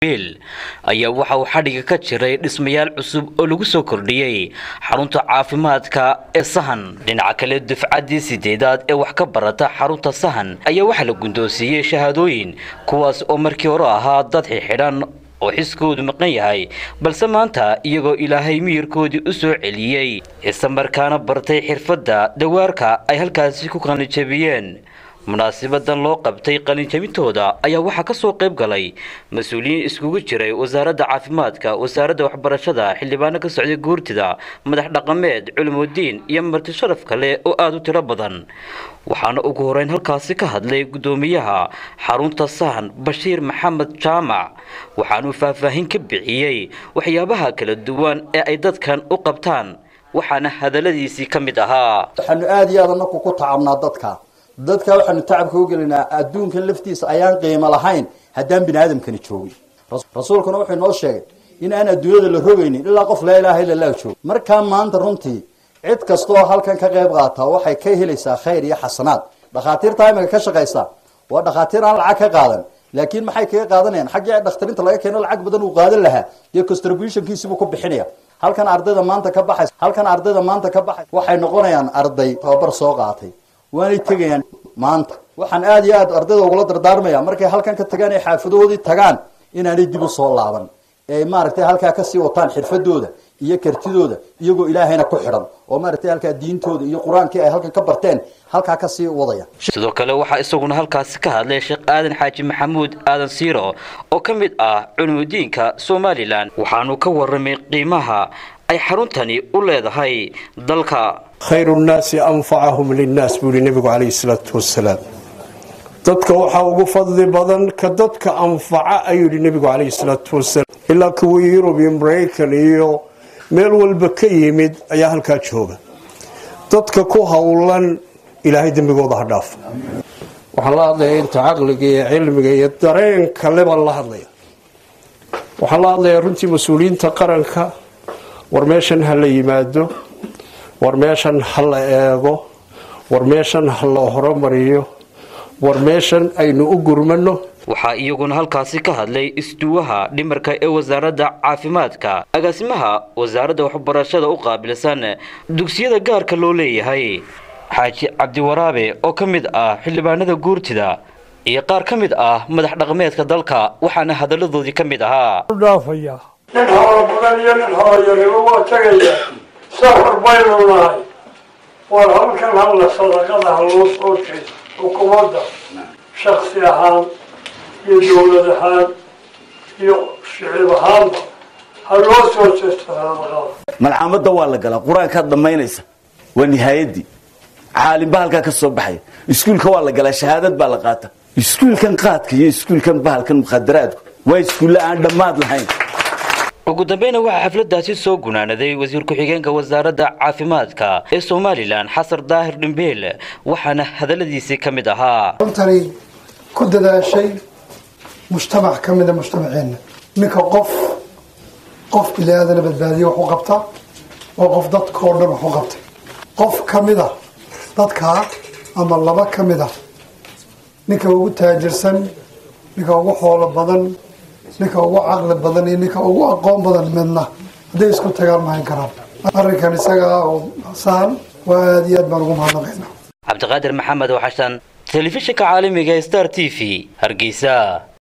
ayaa waxa uu xadhiga ka jiray dhismayaal cusub oo lagu soo kordhiyey xarunta caafimaadka ee sahan dhinaca kale dufcaddii sideedaad ee wax ka barata xarunta sahan ayaa waxaa la gundoonsiiyey shahaadooyin kuwaas oo markii hore ahaa dad xidxidhan oo xiskoodu maqan yahay balse maanta iyagoo ilaahay miyirkoodii u soo celiyey isla markaana bartay xirfadda dawaarka ay halkaasi ku qalinjabiyeen munaasibadan loo qabtay qalinjabintooda ayaa waxaa ka soo qayb galay mas-uuliyiin iskugu jiray wasaaradda caafimaadka wasaaradda waxbarashada xildhibaano ka socday guurtida madax dhaqameed culimudiin iyo marti sharaf kale oo aada u tiro badan waxaana ugu horeyn halkaasi ka hadlay guddoomiyaha xarunta sahan bashiir maxamed jaamac waxaanuu faahfaahin ka bixiyey waxyaabaha kala duwan ee ay dadkan u qabtaan waxaana hadalladiisii ka mid ahaa waxaanu aada iyo aad anaku ku tacabnaa dadka dadka waxaanu tacabka u gelinaa adduunkan laftiisa ayaan qiimo lahayn haddaan bini aadamkani joogin rasuulkuna wuxuu inoo sheegay in aan adduunyada la rogaynin ilaa qof laa ilaaha illa allah joogo markaa maanta runtii cid kastaoo halkan ka qayb qaata waxay ka helaysaa khayr iyo xasanaad dhakhaatiirta imika ka shaqaysa waa dhakhaatiir aan lacag ka qaadan laakiin maxay kaga qaadanayaan xaggii dhakhtarinta laga keeno lacag badan uu qaadan lahaa iyo contributionkiisibuu ku bixinaya halkan ardayda maanta ka baxays halkan ardayda maanta ka baxay waxay noqonayaan arday tababar soo qaatay waanay tegayaan maanta waxaan aada iyo aad ardayda ugula dardaarmaya markay halkan ka tagaan ay xaafadoodii tagaan inaanay dib u soo laaban ee maaragtay halkaa kasii wataan xirfadooda iyo kartidooda iyagoo ilaahayna ku xidhan oo maaragtay halkaa diintooda iyo qur-aankii ay halkan ka barteen halkaa kasii wadaya sidoo kale waxaa isaguna halkaasi ka hadlay sheekh aadan xaaji maxamuud aadan siiro oo ka mid ah culimudiinka somalilan waxaanu ka waramay qiimaha ay xaruntani u leedahay dalka khayru nnaasi anfacahum linnaas buu yihi nebigu calayhi salaatu wasalaam dadka waxaa ugu fadli badan ka dadka anfaca ayuu yihi nebigu calayhi salaatu wasalaam ilaa kuwii yurub iyo maraykan iyo meel walba ka yimid ayaa halkaa jooga dadka ku howlan ilaahay dembigooda ha dhaafo waxaan la hadlayaa inta caqliga iyo cilmiga iyo dareenka le baan la hadlaya waxaan la hadlayaa runtii mas-uuliyiinta qaranka war meeshan ha la yimaado war meeshan ha la eego war meeshan ha la horumariyo war meeshan aynu u gurmano waxaa iyaguna halkaasi ka hadlay isduwaha dhimarka ee wasaaradda caafimaadka agaasimaha wasaaradda waxbarashada u qaabilsan dugsiyada gaarka loo leeyahay xaaji cabdiwaraabe oo ka mid ah xildhibaanada guurtida iyo qaar ka mid ah madax dhaqameedka dalka waxaana hadalladoodii ka mid ahaa nin hoola badan iyo nin hoola yariba waa tegaya safar baynu nahay war halkan halla sadaqada ha loo soo jeedo xukuumadda shaksi ahaan iyo dowlad ahaan iyo shicib ahaanba ha loo soo jeesto sadaqada malcaamadda waa la galaa qur-aankaad dhammaynaysa waa nihaayadii caalimba halkaa ka soo baxaya iskuulka waa la galaa shahaadad baa la qaata iskuulkan qaadka iyo iskuulkan bahalkan mukhadaraadku waa iskuulle aan dhammaad lahayn ugu dambeyna waxaa xafladaasi soo gunaanaday wasiir ku-xigeenka wasaaradda caafimaadka ee somalilan xasan daahir dhimbeel waxaana hadalladiisii ka mid ahaa runtani ku dadaashay mujtamac ka mida mujtamaceenna ninka qof qof bini aadana badbaadiye wax u qabta waa qof dadkao dhan wax u qabtay qof ka mida dadkaa ama laba ka mid a ninka ugu taajirsan ninka ugu xoolo badan ninka ugu caqli badan iyo ninka ugu aqoon badan midna hadday isku tagaan mahayn karaan arrinkan isaga ah oo sahan waa aada iyo aad baan ugu mahadnaqaynaa cabdiqaadir maxamed oo xashan telefishinka caalamiga star t v hargeysa